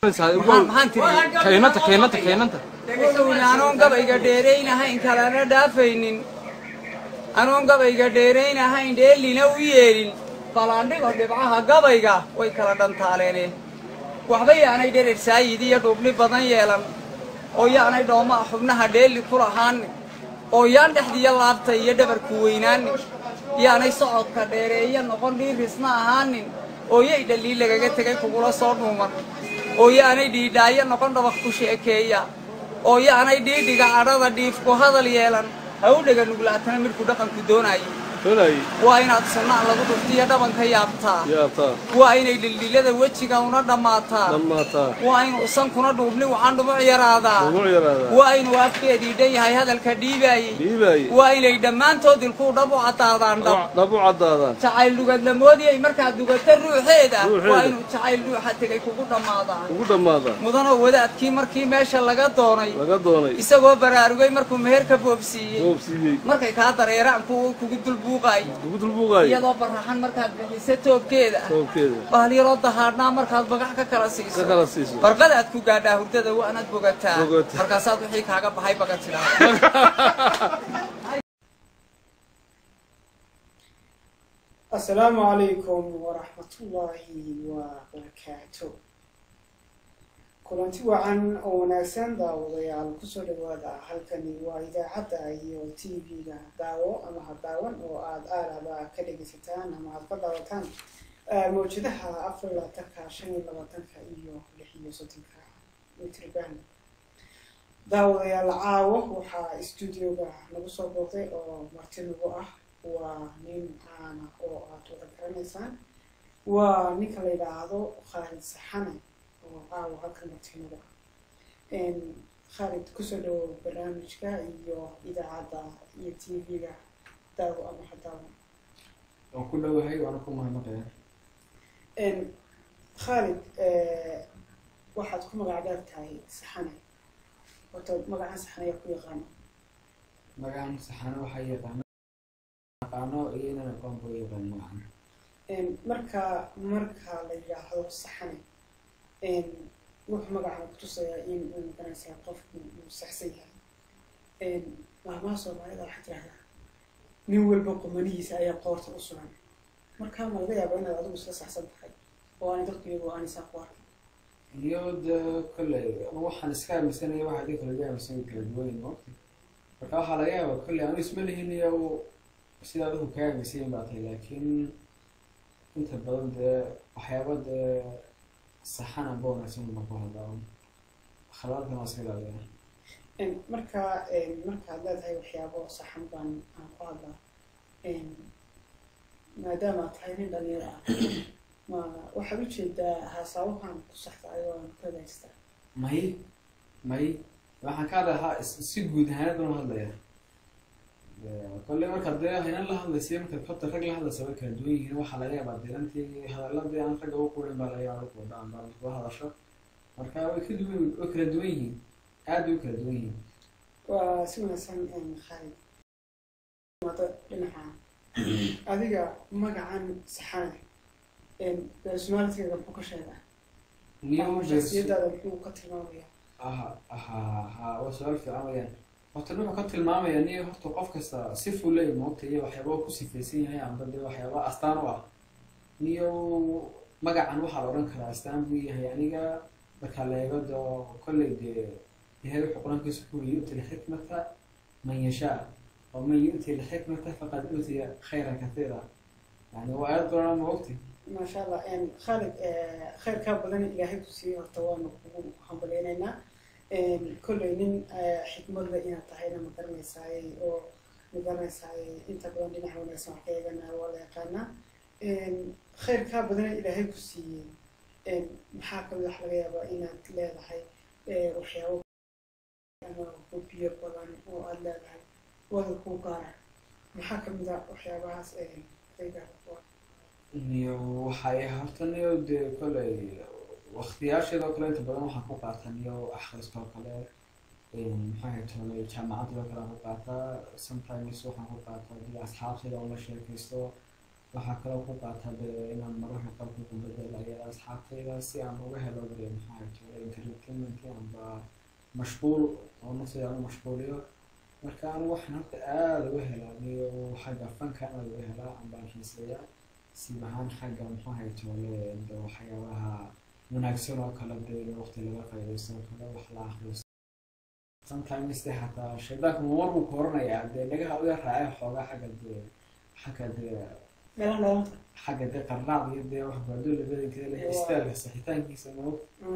maxaan tiri keenanta keenanta keenanta wuxuuna anoon gabayga dheeraynahayn kalana dhaafaynin anoon gabayga dheeraynahayn dheelina u yeelin ballaandhigo dhibcaha gabayga way kala dhantaaleeneen waxba yaanay dherer saayid iyo dhuubni badan yeelan oo yaanay dhoomaa xubnaha dheeli ku lahaanin oo yaan dhexdiiyo laabta iyo dhabarku weynaanin yaanay socodka dheereeyo noqon dhiirisna ahaanin oo yay dhaliil lagaga tegay kugula soo dhuuman oo yaanay dhiidhaayo noqon dhabaq ku sheekeeya oo yaanay dhiidhiga cadhada dhiifku hadal yeelan ha u dhega nuglaatana midku dhaqanku doonaayo doonaaye waa inaad sunnaan lagu dhuftiyo dhabanka yaabtaa yaabtaa waa inay dhildhilada wejiga una dhammaataa dhammaataa waa inuu sankuna dhuubni wacan dhumuc yaraadaa ugu yaraadaa waa inuu afkeedii dhan yahay hadalka dhiibaayey dhiibaaye waa inay dhammaantood ilkuu dhab u caddaadaan dhab dhab u caddaadaan jacayl dhugadlamoodiyay markaad dugata ruuxeeda Ruuxeeda. waa inuu jacayl dhuuxa tegay kugu dhammaadaa ugu dhammaadaa mudanoo wadaadkii markii meesha laga doonay laga doonay isagoo baraarugay markuu meherka boobsiiyey boobsiiyey markay kaa dareeraan kuwa kugu dulbuuqaay ugu dulbuuqaaye iyadoo baraxan markaad bixiso toobkeeda toobkeeda baalyaroo dahaadhnaa markaad bagax ka kala ka siiso kala siiso barqadaad ku gaadhaa hurdada waanaad bogataa Bogataa. markaasaad wixii kaaga baxay baga tidhaa asalaamu calaykum waraxmatullaahi wabarakaatu kulanti wacan oo wanaagsan daawadayaal kusoo dhawaada halkani waa idaacadda iyo t v-ga daawo ama ha daawan oo aada aalaba ka dhegeysataan ama aada ka daawataan eh, mawjadaha afar iyo labaatanka shan iyo labaatanka iyo lix iyo soddonka mitrban daawadayaal caawo waxaa stuudioga nagu soo booqday oo marti nagu ah waa nin caana oo aada wada garanaysaan waa ninka la yidhaahdo khaalid saxane oo caawa halka martinada khaalid kusoo dhawow barnaamijka iyo idaacadda iyo t v-ga daawo ama hadaawo waan ku dhowahay waana ku mahadnaqaya khaalid waxaad ku magac dheer tahay saxane horta magacan saxane ayaa ku yaqaana magacan saxano waxaa yaqaano aqaano iyo inaan aqoon buu yaqaan magacan marka marka la yidhaahdo saxane wuxuu magacana kutusayaa in uu maganaysaa qofku uu saxsan yahay maalmaha soomaalida waxaa tirahdaa nin walba qumanihiisa ayaa qoorta u sugan marka ma laga yaaba inaad adigu isla saxsan tahay oo aanay dadku iyagu aanay saa ku arkin iyo de kolley waxaan iska aaminsanaya waxa adii kala aaminsan kala duwayn moogta marka waxaa laga yaaba kolley anu isma lihin iyo sida adigu kaa aaminsayin baa tahay laakiin inta badan dee waxyaaba dee saxan amba wanaagsan uma ku hadlaa khalaadkan waa iska ilaaliyaa marka markaad leedahay waxyaabo saxan baan aan ku hadlaa maadaama aad tahay nin dhalinyaro ah ma waxaad ujeedaa haasaabahan ku saxda ayoo aan ku hagaajistaa may may waxaan ka hadlahaa si guud ahaanad baan hadlaya kolley markaad dee haynan la hadlaysa markaad kota rag la hadlaysa way kala duwan yihiin waxaa laga yaabaa dee intii hadaladii aan ragga u qurin baa laga yaabaa ku dhaan baa ku hadasho marka way ka duwan way kala duwan yihiin aad bay u kala duwan yihiin waa si wanaagsan khaalid maado dhinaca adiga magacan saxane personalityga muxuu ka sheegaa ama shaksiyadaada muxuu ka tilmaamaya aha aha ha waa su-aal fiican weyaan horta wuxuu ka tilmaamaya ni horta qof kasta si fuley moogta iyo waxyaaba ku sifaysan yahay amba dee waxyaaba astaan u ah niyo magacan waxaa la odhan karaa astaan buu yahay aniga marka la eego doo kolley dee ilahay wuxuu qur-aankiisa ku yiri yu'ti lxikmata man yashaa oo man yu'ti lxikmata faqad uutiya khayran kathiira yani waa aayad qur-aan moogti maasha allah khaalid khayrkaa badan ilaahay ku siiyey horta waanu kugu hambaleynaynaa kolley nin xikmadle inaad tahayna ma garanaysaay oo ma garanaysaay inta badan dhinaca wanaagsan wax ka eegana waa la yaqaanaa khayrkaa badan ilaahay ku siiyey maxaa kamid wax laga yaabaa inaad leedahay waxyaabo ama hubiyo badan oo aada leedahay wada kuu gaara maxaa kamid a waxyaabahaas kaygaara niyo waxay horta niyo dee kolley waktiyaasheedoo kale inta badan waxaan ku qaataa niyo akhriskoo kale maxaa tolay jaamacadoo kale aan ku qaataa sometimes waxaan ku qaataa dee asxaabteeda oo la sheekaysto waxaa kaloo ku qaata de inaan mararka qaarku ku bedelayo asxaabtayda si aan uga helo de maxaa jira entertainment amba mashquul oo naftayda aan u mashquuliyo marka anigu waxaan horta aada uga helaa niyo xagga fanka aada uga helaa ambaan xiiseeya siib ahaan xagga maxaa haytoole de waxyaabaha wanaagsan oo kale de in waqti laga faaidaysto oo kale wax la akriyo sometimes de xataa shaydaanku mamar buu kooranayaa dee dhagaha uga raacay xoogaa xagga de xagga de dhalan dhalanta xagga de qarnaad iyo dee wax baadoola badankeeda leh istaalka saxitaankiisa ma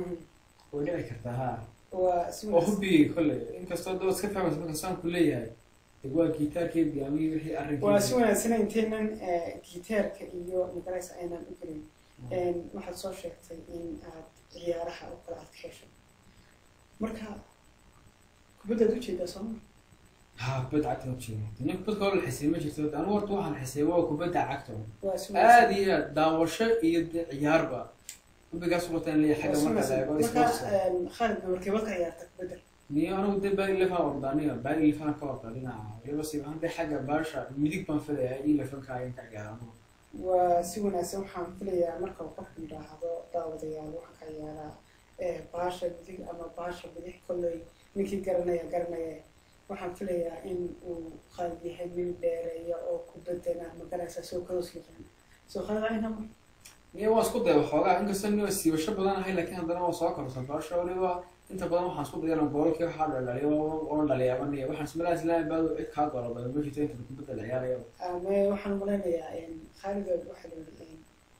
way dhici kartaa ha waa si oo wanaagsan hubigay kolley inkastoo dad iska fahmaysa marka saanku leeyahay de waa gitaarkeed gaamiyii wixii waa si arrinkiisa wanaagsan intaynan gitaarka iyo magaraysa aynan u gelin waxaad soo sheegtay in aad ciyaaraha oo kale aad ka hesho marka kubaddaad ujeedaa sooma ha kubadda cagta ma jiro nin kubadda hore la xisay ma jirto anigu horta waxaan xisay waa kubadda cagta waa si aada wanaagsan iyo aad daawasho iyo de ciyaarba hubigaas wataan leeyahay waa xagga si marka la wanaagsan eego marka sportsa khalid gabarkee wad ka ciyaarta kubadda niyo anigu de baagi lefan ordaniyo baagi lefan ka orda dhinaca iyadoo si ahaan de xagga baasha midig baan filaya in lefanka ayan ka ciyaarano waa si wanaagsan waxaan filayaa marka uu qofku yidhaahdo daawadayaal waxaan ka ciyaaraa baasha midig ama baasha bidix kolley ninkii garanaya garanaya waxaan filayaa in uu khalid yahay nin dheereeya oo kubaddana magaraysa soo kadoos yaqaan soo khalid aynama niyo waa isku daya waxoogaa inkastoo niyo siibasho badan ahay laakiin haddana waa soo korta baasha waliba inta badan waxaan isku dayana goolkii waxaa dhalaliyo oona dhaliyaaba niyo waxaan ismalaa islaami baadu cid kaa goolabay ma jirto inta kubadda la ciyaaraya ama waxaan malaynayaa khalid waxaa la yidhi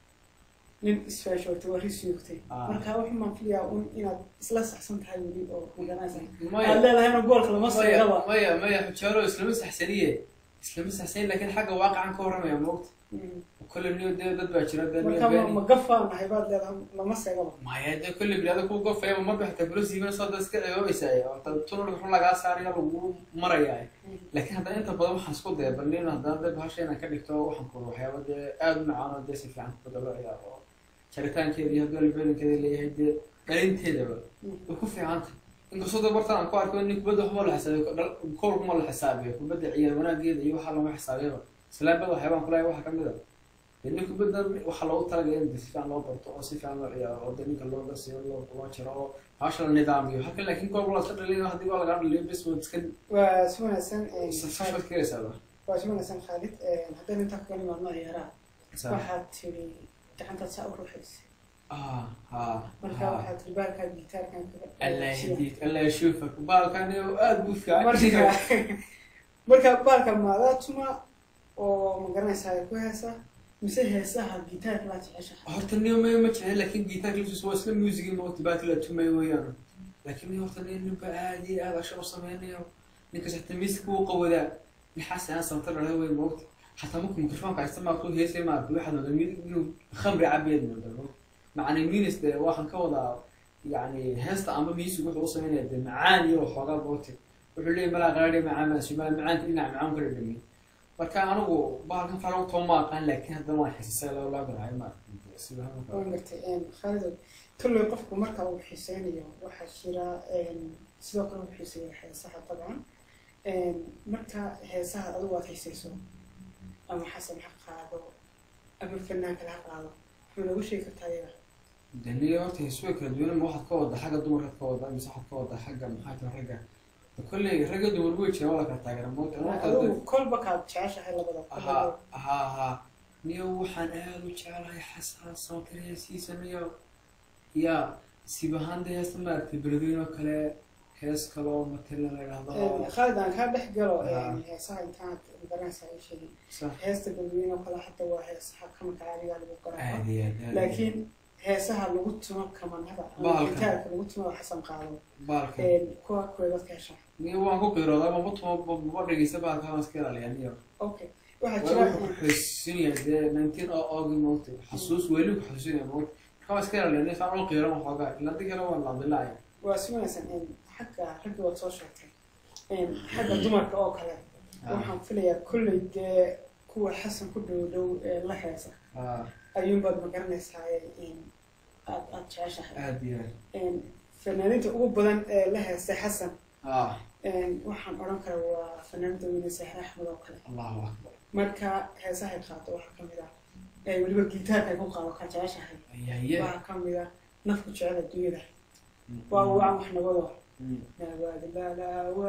nin isfaashoortay waa risiyoogtay Ah. marka waxaan maan filayaa un inaad isla saxsan tahay weli oo magaraysa maya aad leedahayna goolka lama maya seegaba maya maya xujaalo islama saxsaniye islama saxsaniye laakiin xagga waaqacan ka warramaya moogta kolle niyo dee dad baa jira dee niyo marka ma- beeni ma gafaa nahay baad leedahay lama seegaba maya dee kolle bilaada ku gofaya marba xitaa kula siibana soo dad iska ceeboobaysaay oo ta tunurka xun lagaa saaraya lagu maraya laakiin haddana inta badan waxaan isku daya bal nin haddana dee bahasha inaan ka dhigto waxaan kuro waxyaaba dee aada u macaan oo dee si fiican kubadda loo ciyaaro oo jaritaankeeda iyo haddii albeelinkeeda leeyahay dee dhalinteedaba way ku fiicanta inkastoo dee bartan aan ku arko nin kubadda waxba la xisaabiyo koolkuma la xisaabiyo kubadda ciyaar wanaageeda iyo waxaa lama xisaabiyaba islaambada waxyaabaan kulahay waxa kamid a dee nin kubadda waxaa loogu talagalay in si fiican loo barto oo si fiican loo ciyaaro oo dee ninka loo darsiyo loo loo jiro oo bahasha la nidaamiyo halkan laakiin gool la iska dhalinayo haddii waa lagaa dhaliyo bes waad iska waa si wanaagsan safsafad keenaysaa waa si wanaagsan khaalid haddaan intaa kaga nimaadno ciyaaraha waxaad tiri gacantaad saa u ruuxaysa ah ha marka waxaad tiri baalkaa gitaarkan kaga allah yahdiik allah yashuufak baalkan aada buu fiican marka marka baalka maadaa tuma oo ma garanaysaa ay ku heesa mise heesaha gitaarka laa jeceshaha horta niyo may ma jecel laakiin gitaarka laftiisa waa isla muusigii moogta baaki la tumay weeyaan laakiin niyo horta nin ninba aada iyo aada asha u sameynayo ninkas xataa miiska wuu qawadaa nixaas aan sabta dhalay wey moogta xataa marku mikrofoonka haysta maa ku heesay maarka waxaad moodaa mid inuu khamri cabeed moodaa macna minis de waxaan ka wadaa yani heesta amba miisig wuxuu u sameynaya de macaan iyo waxoogaa booti wuxuu leeyahy malaa qaadhi macaan maasu malaa macaanka dhinaca macaan kala dhami marka anigu bahalkan fara too ma aqaan laakiin haddana waan xisisay loo laaganahay ma sida waan gartay khaalidow kolley qofku marka uu xiiseynayo waxaa jira sidoo kale uu xiiseeya heesaha dabcan marka heesaha adigu aad xiiseyso ama xasan ha qaado ama fanaan kale ha qaado wuxuu nagu sheegi kartaa iyaga daniya horta heesuwa kala duwan ma waxaad ka wada xagga dumarkaad ka wada mise waxaad ka wada xagga maxaa jira ragga kolley ragga dumar way jiraan waa la kala taageera moogta adigu kolba kaad jeceshahay labada ha ha ha niyo waxaan aada u jecelahay xasan sawtirheesiisa niyo ya siib ahaan dee heesta maaragtay beledweyne oo kale hees kaloo matala la idhahdo khaalid aan kaa dhex galo heesaha intaad garanaysaa ay sheegin sax heesta balweyne oo kale hadda waa heesaha kamanka caadiga lagu garaaco aada iyo aad laakiin heesaha lagu tumo kamanada ama Bahalka. gitaarka lagu tumo waa xasan qaado baalka kuwa kuweedad ka hesha niyo waan ku qiiroodaa ma tumo ma dhegeysta baalka waan iska ilaaliyaa niyo okay waxaa waa jira wuxuu ku xasuusinaya dee nineteen oo oogi moogtay xasuus weli ku xasuusinaya moogta marka waan iska ilaaliyaa niyo saan oo qiiran waxoogaa ilaa di kale waan laadilaaya waa si wanaagsan xagga ragga waad soo sheegtay xagga dumarka oo kale waxaan filayaa kolley dee kuwa xasan ku dhow dhow ee la heesa ah ayuunbaad ma garanaysaa aad aad jeceshahay aada iyo aad fanaaniinta ugu badan ee la heestay xasan ah waxaan odhan karaa waa fanaaniinta weyne sahre axmed oo kale allahu akbar marka heesahay qaato waxaa ka mid ah ee weliba gitaarka ay ku qaado ka jeceshahay yaye waxaa ka mid ah nafku jecel adduunyada waa wacan wax nabado nabad lala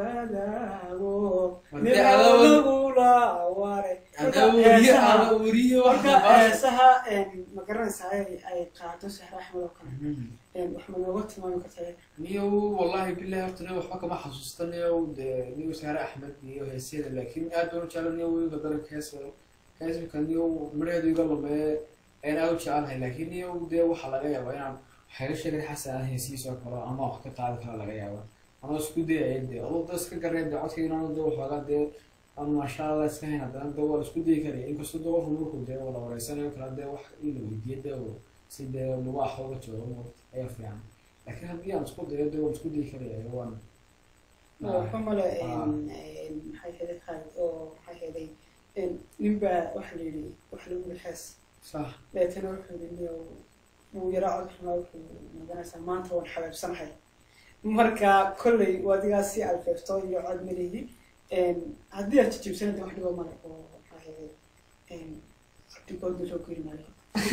wadaago Warte, adoo- nibadagula ware ada weriye ada weriye wax marka heesaha ma garanaysaa ay ay qaado sahra axmed oo kale Mhm. wax ma nooga tilmaami kartaa niyow wallahi bilahi horta niyow waxba kama xasuusta niyow dee niyow saare axmed iyo heesyada laakiin aad baan u jecla niyow wiilka daranka heesa heesmika niyow midhaheedu iga lumeeye ayaan aad u jecelahay laakiin niyow dee waxaa laga yaabaa inaan waxayga sheegay xasan aan heesihiisa oo kale ama wax ka qaadi kara laga yaaba anoo isku dayaya dee adoo da iska gareen dee codkayga inaan dee waxoogaa dee aan maasha allah iska hayn haddana dee waa la isku dayi karaya inkastoo dee qofku markuu dee wala wareysanayo kala dee wax ila weydiiya dee oo si dee lagu axooga joogo ayaa fiican laakiin haddii aan isku dayo dee waan isku dayi karaya waan waxa male maxay heday khalid oo maxay heday ninbaa waxa la yidhi wax lagu yidhi xees sax deetana wuxuu yidhi niyow wuu yaraa cod xumaa wuxuu maganaysaa maanta waan xabeebsanahay marka kolley wadigaa si alfeefto iyo cod malihi haddii aad jijibsanada wax dhibo male oo maxaa heday artigoodna soo geli maayo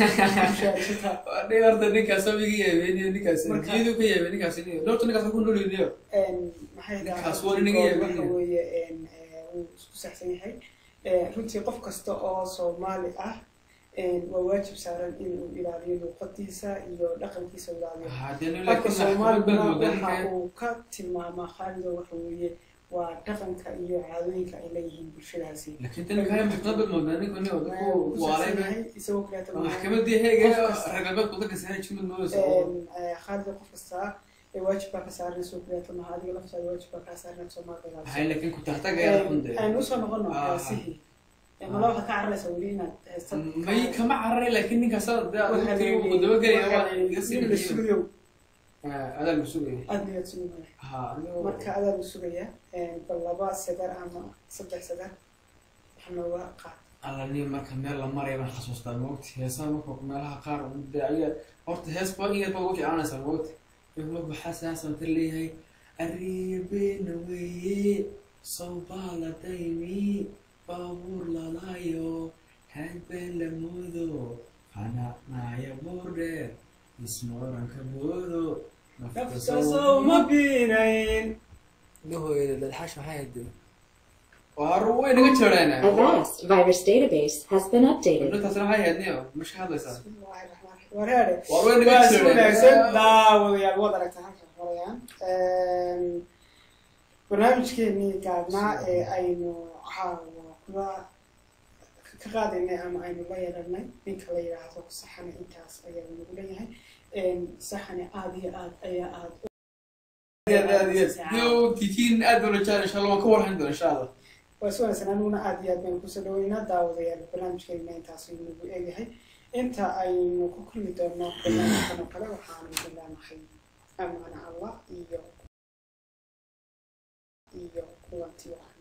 Nin horta ninkaas amiga yeebeniyo ninkaas Marka- jiyadu ka yeebe ninkaas dhowrta ninkaas ku noliniyo maxay Ninkaas tahay waa nin iga waxa yaabin. weeye wuu isku saxsan yahay runtii qof kasta oo soomaali ah waa waajib saaran inuu ilaaliyo luuqadiisa iyo dhaqankiisa ilaaliyo hadee afka laakiin soomaaliguna maxkamad waxa badan uu ka tilmaamaa khaalido waxa weeye waa dhaqanka iyo caadooyinka ay leeyihiin bulshadaasi laakiin tan kale maxkamad badan moodaa ninka nin Wuu wadku ku saxsan waalay yahay isagoo kaleeto maaha. maxkamadii heega Qof kasta. ragabad wadanka sahay jimad moodaysa khaalida qof kasta ee waajib baa ka saaran isagoo kaleeto maaha adiga laftaada waajib baa kaa saaran soomaalida ilaaliso hay laakiin ku taxtagaya xunde aan usoo noqono Ah. heesihii mala waxaad ka cararaysaa weli inaad heesta may kama cararay laakiin ninkaas dee Waxaa la uu yidhi- dabagelaya waxaa waa la yidhi iga sii nin la bixiyo sugayo adaa lagu sugaya aad miyaad sugaya ha anigo marka adaa la sugaya bal laba sadar ama saddex sadar wax nooga qaad alla nin marka meel la maraya baan xasuustaa moogta heesaha marka meelaha qaar dee ayaa horta hees ba in yar baa ugu jeclaanaysaa moogta wuxuu waxaa saasan tar leeyahay arribeena weeye sawbaala daymi baabuur lalaayo hagbeen la moodo qanacnaya buurdheer isma oranka boodo naftasoo ma biinayn Lahooyada dadxash maxay hayd waar way naga jeereena Avast virus database has been updated. intaasna waxay ahayd niyo masha hadlaysaa bismillahi raxmaan raxiim wareere waar way naga waa si jeereena wanaagsan daawadayaal waad aragtaa halkan horayaan barnaamijkeenii gaabnaa ee aynu caawa kula ka qaadaynay ama aynu la yeelanay ninka la yidhaahdo saxane intaas ayaa nagu leeyahay saxane aada iyo aad ayaa aad aad aad iyo aad yo titiin aad baa la jecel insha allah waan ka warhan doona insha allah waa si wanaagsan anuguna aada iyo aad baynu kusoo dhaweynaa daawadayaal barnaamijkeena intaas ayuu nagu eegahay inta aynu ku kulmi doono barnaamijkan oo kale waxaanu bilaanahay amaana allah iyo iyo kulanti wacan